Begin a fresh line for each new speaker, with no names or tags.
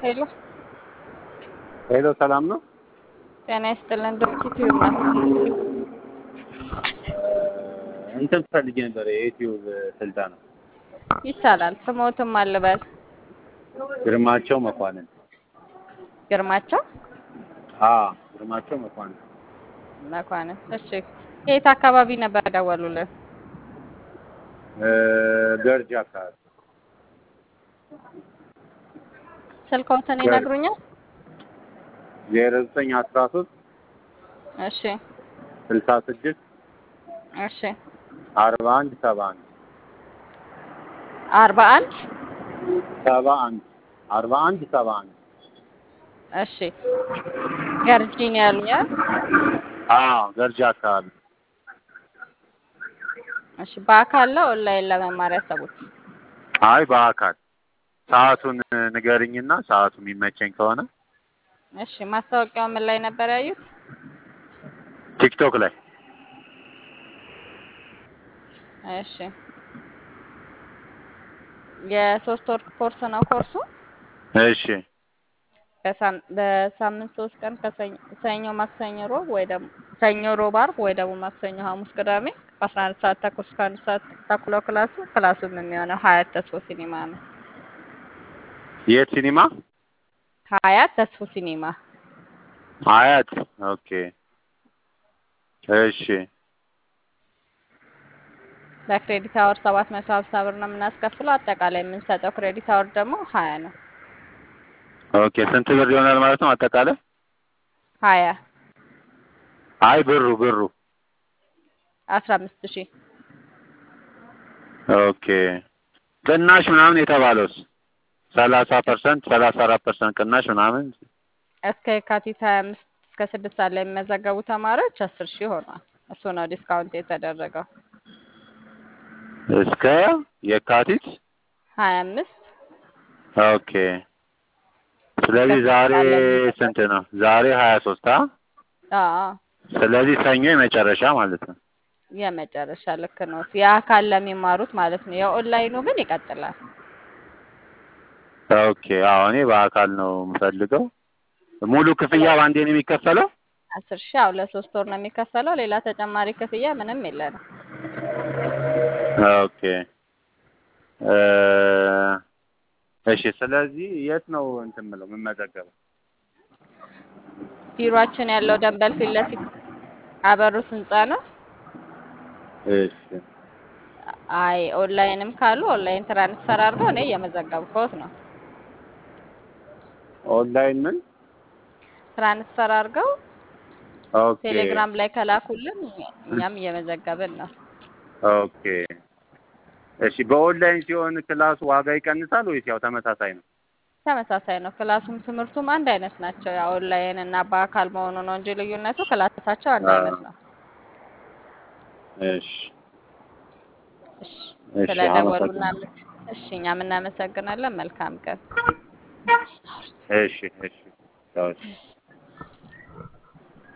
ሄሎ
ሄሎ ሰላም ነው?
ጤና ይስጥልን። ድርጅት ይሁን
እንትን ፈልጌ ነበር የዩቲዩብ ስልጠና።
ይቻላል። ስሞትም አልበል
ግርማቸው መኳንን።
ግርማቸው
አ ግርማቸው መኳንን።
መኳንን። እሺ የት አካባቢ ነበር ደወሉልን?
እ ገርጂ አካባቢ
ስልክዎትን ይነግሩኛል?
ዜሮ ዘጠኝ አስራ ሶስት
እሺ
ስልሳ ስድስት
እሺ
አርባ አንድ ሰባ አንድ
አርባ አንድ
ሰባ አንድ አርባ አንድ ሰባ አንድ
እሺ ገርጂ ነው ያሉኛል?
አዎ ገርጂ አካባቢ
እሺ በአካል ነው ኦንላይን ለመማር ያሰቡት?
አይ በአካል ሰዓቱን ንገርኝና ሰዓቱ የሚመቸኝ ከሆነ
እሺ ማስታወቂያው ምን ላይ ነበር ያዩት?
ቲክቶክ ላይ
እሺ የሶስት ወር ኮርስ ነው ኮርሱ።
እሺ
በሳም- በሳምንት ሶስት ቀን ከሰኞ ሰኞ፣ ማክሰኞ፣ ሮብ ወይ ደግሞ ሰኞ፣ ሮብ፣ አርብ ወይ ደግሞ ማክሰኞ፣ ሐሙስ፣ ቅዳሜ በአስራ አንድ ሰዓት ተኩል እስከ አንድ ሰዓት ተኩል ነው ክላሱ። ክላሱም የሚሆነው ሀያት ተስፎ ሲኒማ ነው።
የት ሲኒማ?
ሀያት ተስፎ ሲኒማ።
አያት ኦኬ እሺ
በክሬዲት አወር ሰባት መቶ ሀምሳ ብር ነው የምናስከፍለው። አጠቃላይ የምንሰጠው ክሬዲት አወር ደግሞ ሀያ ነው።
ኦኬ ስንት ብር ይሆናል ማለት ነው አጠቃላይ?
ሀያ
አይ ብሩ ብሩ
አስራ አምስት ሺህ
ኦኬ ቅናሽ ምናምን የተባለውስ ሰላሳ ፐርሰንት ሰላሳ አራት ፐርሰንት ቅናሽ ምናምን
እስከ የካቲት ሀያ አምስት እስከ ስድስት ሰዓት ላይ የሚመዘገቡ ተማሪዎች አስር ሺህ ሆኗል። እሱ ነው ዲስካውንት የተደረገው
እስከ የካቲት
ሀያ አምስት
ኦኬ ስለዚህ ዛሬ ስንት ነው? ዛሬ ሀያ ሶስት አ
አዎ
ስለዚህ ሰኞ የመጨረሻ ማለት ነው።
የመጨረሻ ልክ ነው። የአካል ለሚማሩት ማለት ነው። የኦንላይኑ ግን ይቀጥላል።
ኦኬ አዎ እኔ በአካል ነው የምፈልገው። ሙሉ ክፍያ በአንዴ ነው የሚከፈለው?
አስር ሺህ ያው ለሶስት ወር ነው የሚከፈለው። ሌላ ተጨማሪ ክፍያ ምንም የለንም።
ኦኬ እ እሺ ስለዚህ የት ነው እንትን የምለው የምመዘገበው?
ቢሮአችን ያለው ደንበል ፊት ለፊት አበሩት ህንጻ ነው።
እሺ
አይ ኦንላይንም ካሉ ኦንላይን ትራንስፈር አድርገው እኔ እየመዘገብኩት ነው።
ኦንላይን ምን?
ትራንስፈር አድርገው
ኦኬ
ቴሌግራም ላይ ከላኩልን እኛም እየመዘገብን ነው።
ኦኬ እሺ በኦንላይን ሲሆን ክላሱ ዋጋ ይቀንሳል ወይስ ያው ተመሳሳይ ነው?
ተመሳሳይ ነው። ክላሱም ትምህርቱም አንድ አይነት ናቸው። ያው ኦንላይን እና በአካል መሆኑ ነው እንጂ ልዩነቱ ክላሳቸው አንድ አይነት ነው።
እሺ
እሺ
እሺ
ስለደወሉ
አመሰግናለሁ።
እናመ- እሺ እኛም እናመሰግናለን። መልካም ቀን።
እሺ እሺ ቻው።